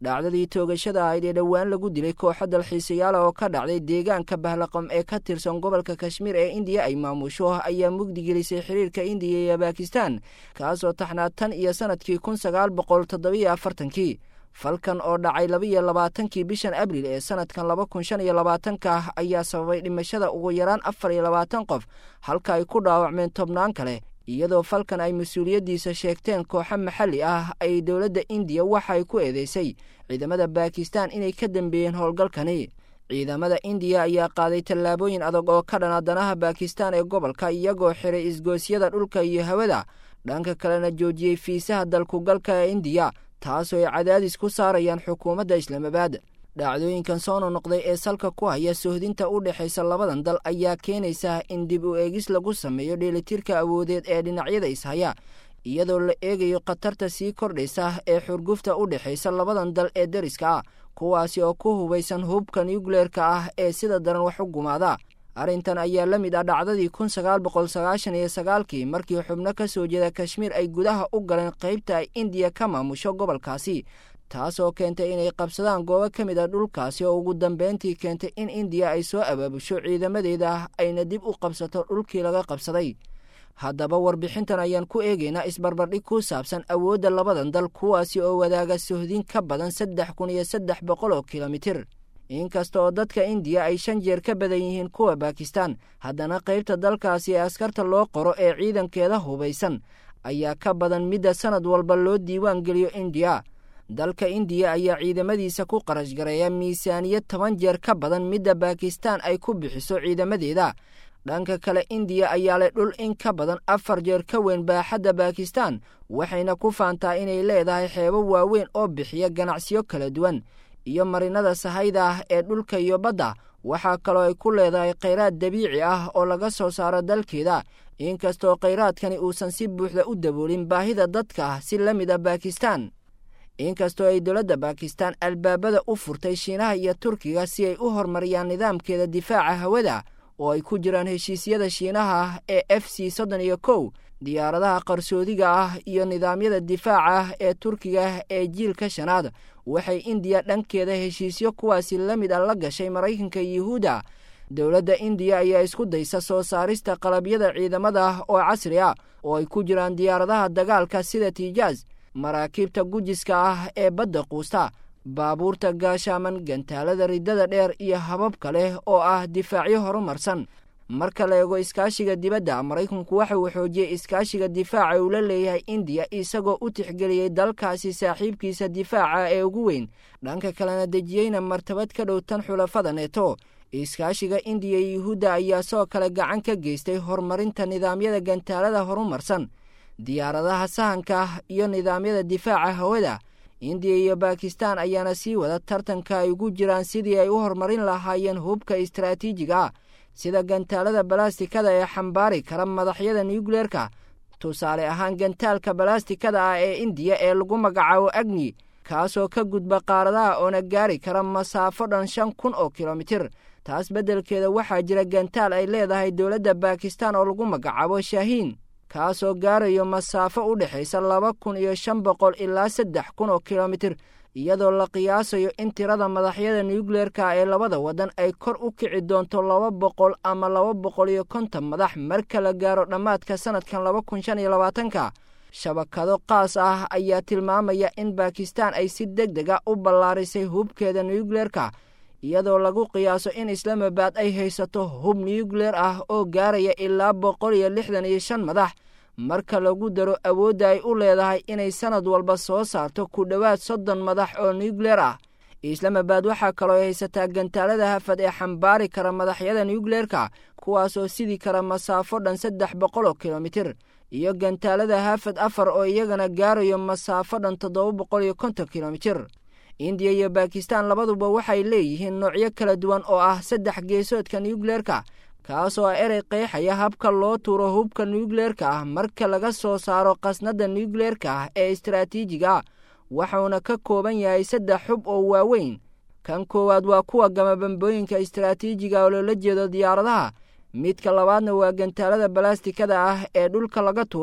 dhacdadii toogashada ahayd ee dhowaan lagu dilay kooxo dalxiisayaala oo ka dhacday deegaanka bahlaqam ee ka tirsan gobolka kashmiir ee indiya ay maamusho ayaa mugdigelisay xiriirka indiya iyo bakistan kaasoo taxnaa tan iyo sanadkii kun sagaal boqol toddobiyo afartankii falkan oo dhacay labaiyo labaatankii bishan abril ee sanadkan laba kun shan iyo labaatanka ayaa sababay dhimashada ugu yaraan afar iyo labaatan qof halka ay ku dhaawacmeen tobnaan kale iyadoo falkan ay mas-uuliyaddiisa sheegteen kooxo maxalli ah ay dowladda indiya waxay ku eedeysay ciidamada bakistan inay ka dambeeyeen howlgalkani ciidamada indiya ayaa qaaday tallaabooyin adag oo ka dhana danaha bakistan ee gobolka iyagoo xiray isgoosyada dhulka iyo hawada dhanka kalena joojiyey fiisaha dalkugalka ee indiya taasoo ay cadaadis ku saarayaan xukuumadda islaamabaad dhacdooyinkan soo nonoqday ee salka ku haya sohdinta u dhexaysa labadan dal ayaa keenaysa in dib u eegis lagu sameeyo dheelitirka awoodeed ee dhinacyada ishaya iyadoo la eegayo khatarta sii kordhaysa ee xurgufta u dhexaysa labadan dal ee deriska ah kuwaasi oo ku hubaysan hubka nuukleerka ah ee sida daran wax u gumaada arrintan ayaa la mid ah dhacdadii kun sagaal boqol sagaashan iyo sagaalkii markii xubno ka soo jeeda kashmiir ay gudaha u galeen qaybta ay indiya ka maamusho gobolkaasi taasoo keentay inay qabsadaan goobo ka mid a dhulkaasi oo ugu dambeyntii keentay in indiya ay soo abaabusho ciidamadeeda ayna dib u qabsato dhulkii laga qabsaday haddaba warbixintan ayaan ku eegaynaa isbarbardhig ku saabsan awoodda labadan dal kuwaasi oo wadaaga sohdin ka badan saddex kun iyo saddex boqol oo kilomitir inkasta oo dadka indiya ay shan jeer ka badan yihiin kuwa bakistan haddana qaybta dalkaasi ee askarta loo qoro ee ciidankeeda hubaysan ayaa ka badan midda sanad walba loo diiwaan geliyo indiya dalka indiya ayaa ciidamadiisa ku qarash gareeya miisaaniyad toban jeer ka badan midda bakistan ay ku bixiso ciidamadeeda dhanka kale indiya ayaa leh dhul in ka badan afar jeer ka weyn baaxadda bakistan waxayna ku faantaa inay leedahay xeebo waaweyn oo bixiya ganacsiyo kala duwan iyo marinada sahayda ah ee dhulka iyo badda waxaa kaloo ay ku leedahay khayraad dabiici ah oo laga soo saaro dalkeeda inkastoo khayraadkani uusan si buuxda u daboolin baahida dadka ah si la mid ah bakistan inkastoo ay dowladda bakistan albaabada u furtay shiinaha iyo turkiga si ay u horumariyaan nidaamkeeda difaaca hawada oo ay ku jiraan heshiisyada shiinaha ee f c soddon iyo kow diyaaradaha qarsoodiga ah iyo nidaamyada difaaca ah ee turkiga ee jiilka shanaad waxay indiya dhankeeda heshiisyo kuwaasi la mid a la gashay maraykanka yuhuudda dowladda indiya ayaa isku daysa soo saarista qalabyada ciidamada oo casri ah oo ay ku jiraan diyaaradaha dagaalka sida tijaas maraakiibta gujiska ah ee badda quusta baabuurta gaashaaman gantaalada riddada dheer iyo habab kale oo ah difaacyo horumarsan marka la eego iskaashiga dibadda maraykanku waxa uu xoojiyey iskaashiga difaaca uu la leeyahay indiya isagoo u tixgeliyey dalkaasi saaxiibkiisa difaaca ee ugu weyn dhanka kalena dejiyeyna martabad ka dhow tan xulafada neeto iskaashiga indiya iyo yuhuudda ayaa soo kale gacan ka geystay horumarinta nidaamyada gantaalada horumarsan diyaaradaha sahanka iyo nidaamyada difaaca hawada indiya iyo bakistan ayaana sii wada tartanka ay ugu jiraan sidii ay u horumarin lahaayeen hubka istaraatiijiga ah sida gantaalada balastikada ee xambaari kara madaxyada nuukleerka tusaale ahaan gantaalka balastikada ah ee indiya ee lagu magacaabo agni kaasoo ka gudba qaaradaha oona gaari kara masaafo dhan shan kun oo kilomitir taas beddelkeeda waxaa jira gantaal ay leedahay dowladda bakistan oo lagu magacaabo shaahiin kaasoo gaarayo masaafo u dhexaysa laba kun iyo shan boqol ilaa saddex kun oo kilomitir iyadoo la qiyaasayo in tirada madaxyada nuukleerka ee labada waddan ay kor u kici doonto laba boqol ama laba boqol iyo konton madax marka la gaaro dhammaadka sanadkan laba kun shan iyo labaatanka shabakado qaas ah ayaa tilmaamaya in bakistan ay si deg deg a u ballaarisay hubkeeda nuukleerka iyadoo lagu qiyaaso in islaamabad ay haysato hub nuukleer ah oo gaaraya ilaa boqol iyo lixdan iyo shan madax marka lagu daro awoodda ay u leedahay inay sanad walba soo saarto ku dhowaad soddon madax oo nuukleer ah islaamabad waxaa kaloo ay haysataa gantaalada hafad ee xambaari kara madaxyada nuukleerka kuwaasoo sidi kara masaafo dhan saddex boqol oo kilomitir iyo gantaalada hafad afar oo iyagana gaarayo masaafo dhan toddoba boqol iyo konton kilomitir indiya iyo bakistan labaduba waxay leeyihiin noocyo kala duwan oo ah saddex geesoodka nuukleerka kaasoo ah erey qeexaya habka loo tuuro hubka nuukleerka ah marka laga soo saaro qasnadda nuukleerka ah ee istaraatiijiga ah waxuuna ka kooban yahay saddex xub oo waaweyn kan koowaad waa kuwa gama bambooyinka istaraatiijiga oo loola jeedo diyaaradaha midka labaadna waa gantaalada balastikada ah ee dhulka laga tuuro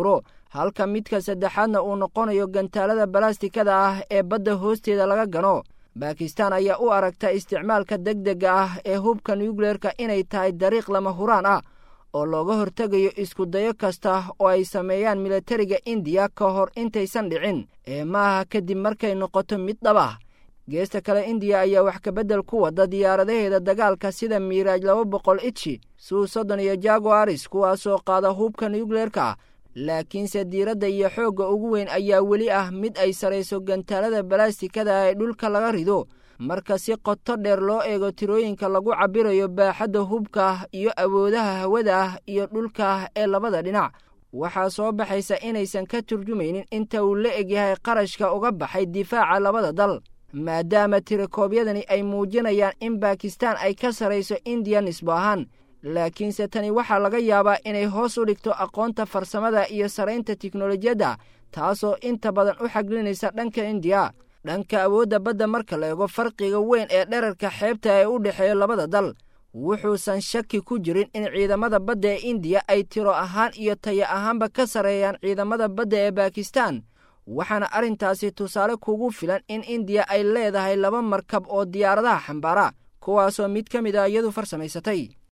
halka midka saddexaadna uu noqonayo gantaalada balastikada ah ee badda hoosteeda laga gano bakistan ayaa u aragta isticmaalka degdega ah ee hubka nuukleerka inay tahay dariiq lama huraan ah oo looga hortegayo iskudayo kasta oo ay sameeyaan milatariga indiya ka hor intaysan dhicin ee maaha kadib markay noqoto mid dhab ah geesta kale indiya ayaa wax kabeddel ku wada diyaaradaheeda dagaalka sida miiraaj laba boqol itshi suu soddon iyo jaguaris kuwaasoo qaada hubka nuukleerka laakiinse diiradda iyo xoogga ugu weyn ayaa weli ah mid ay sarayso gantaalada balastikada ee dhulka laga rido marka si qoto dheer loo eego tirooyinka lagu cabbirayo baaxadda hubka iyo awoodaha hawada ah iyo dhulka ee labada dhinac waxaa soo baxaysa inaysan ka turjumaynin inta uu la egyahay qarashka uga baxay difaaca labada dal maadaama tirakoobyadani ay muujinayaan in bakistan ay ka sarayso indiya nisbo ahaan laakiinse tani waxaa laga yaabaa inay hoos u dhigto aqoonta farsamada iyo saraynta tiknolojiyadda taasoo inta badan u xaglinaysa dhanka indiya dhanka awoodda badda marka la eego farqiga weyn ee dherarka xeebta ee u dhexeeya labada dal wuxuusan shaki ku jirin in ciidamada badda ee indiya ay tiro ahaan iyo taya ahaanba ka sarreeyaan ciidamada badda ee bakistan waxaana arrintaasi tusaale kugu filan in indiya ay leedahay laba markab oo diyaaradaha xambaara kuwaasoo mid ka mid a iyadu farsamaysatay